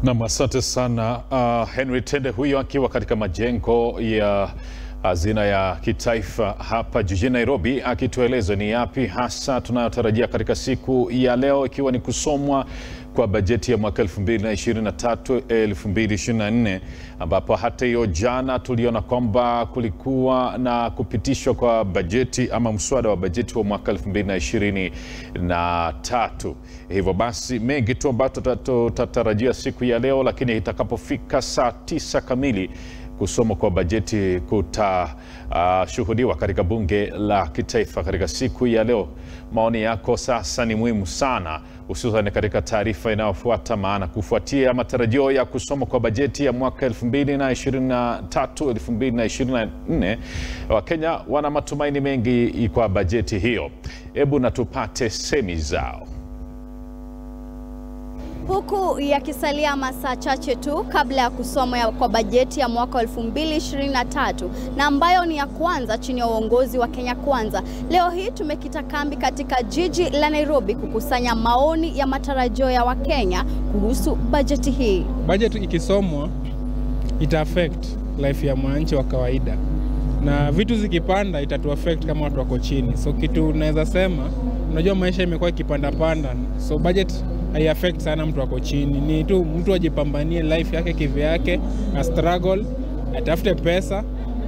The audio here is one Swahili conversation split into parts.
Nam, asante sana uh, Henry Tende huyo akiwa katika majengo ya hazina ya kitaifa hapa jijini Nairobi, akitueleza ni yapi hasa tunayotarajia katika siku ya leo, ikiwa ni kusomwa kwa bajeti ya mwaka 2023 2024, ambapo hata hiyo jana tuliona kwamba kulikuwa na kupitishwa kwa bajeti ama mswada wa bajeti wa mwaka 2023. Hivyo basi mengi tu ambayo tutatarajia siku ya leo, lakini itakapofika saa tisa kamili kusomwa kwa bajeti kutashuhudiwa uh, katika bunge la kitaifa katika siku ya leo. Maoni yako sasa ni muhimu sana, hususan katika taarifa inayofuata, maana kufuatia matarajio ya kusomwa kwa bajeti ya mwaka 2023 2024, Wakenya wana matumaini mengi kwa bajeti hiyo. Hebu na tupate semi zao. Huku yakisalia masaa chache tu kabla ya kusomwa kwa bajeti ya mwaka 2023 na ambayo ni ya kwanza chini ya uongozi wa Kenya Kwanza, leo hii tumekita kambi katika jiji la Nairobi kukusanya maoni ya matarajio ya Wakenya kuhusu bajeti hii. Bajeti ikisomwa ita affect life ya mwananchi wa kawaida, na vitu zikipanda itatu affect kama watu wako chini. So kitu naweza sema, unajua maisha imekuwa ikipanda panda, so budget hai affect sana mtu ako chini. Ni tu mtu ajipambanie life yake kivyake, a struggle, atafute pesa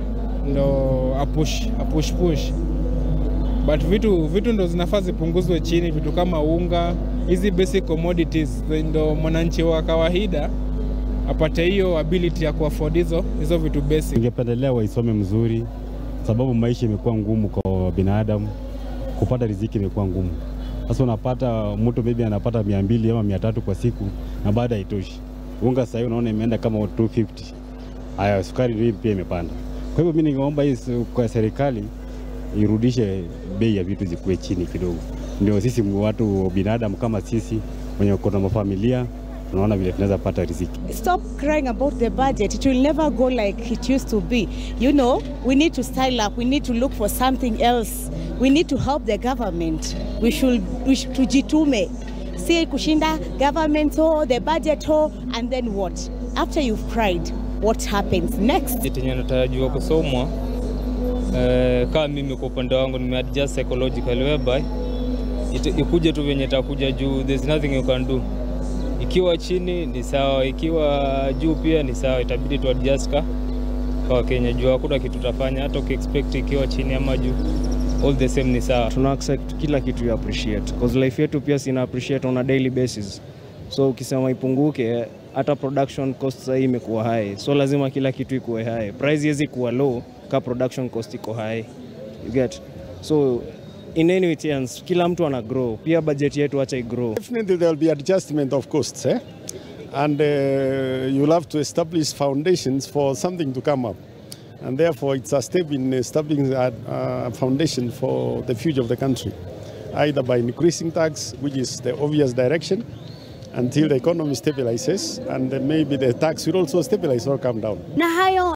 ndo apush apush push, but vitu vitu ndo zinafaa zipunguzwe chini, vitu kama unga, hizi basic commodities, ndo mwananchi wa kawaida apate hiyo ability ya kuafford hizo hizo vitu basic. Ningependelea waisome mzuri, sababu maisha imekuwa ngumu kwa binadamu, kupata riziki imekuwa ngumu. Sasa unapata mtu maybe anapata mia mbili ama mia tatu kwa siku na baada haitoshi. Unga sasa unaona imeenda kama 250. Haya, sukari ndio pia imepanda. Kwa hivyo mimi ningeomba hii kwa serikali irudishe bei ya vitu zikuwe chini kidogo, ndio sisi watu binadamu kama sisi wenye kuna mafamilia tunaona vile tunaweza pata riziki. Stop crying about the budget. It will never go like it used to be. You know, we need to style up. We need to look for something else. We need to help the government. We should, we should tujitume. Si kushinda government ho, the budget ho, and then what? After you've cried, what happens next? Yenye natarajiwa kusomwa eh, kama mimi kwa upande wangu nimeadjust psychologically whereby ikuje tu venye itakuja juu, there's nothing you can do ikiwa chini ni sawa, ikiwa juu pia ni sawa, itabidi tu adjust ka kwa Kenya juu hakuna kitu tutafanya, hata ukiexpect ikiwa chini ama juu, all the same ni sawa. Tuna accept kila kitu ya appreciate cause life yetu pia sina appreciate on a daily basis, so ukisema ipunguke, hata production cost sasa imekuwa high, so lazima kila kitu ikuwe high. Price hizi kuwa low ka production cost iko high, you get so in any chance kila mtu ana grow, pia budget yetu acha igrow. Definitely there will be adjustment of costs eh? and uh, you'll have to establish foundations for something to come up and therefore it's a step in establishing a uh, foundation for the future of the country either by increasing tax which is the obvious direction until the economy stabilizes and then maybe the tax will also stabilize or come down. Na hayo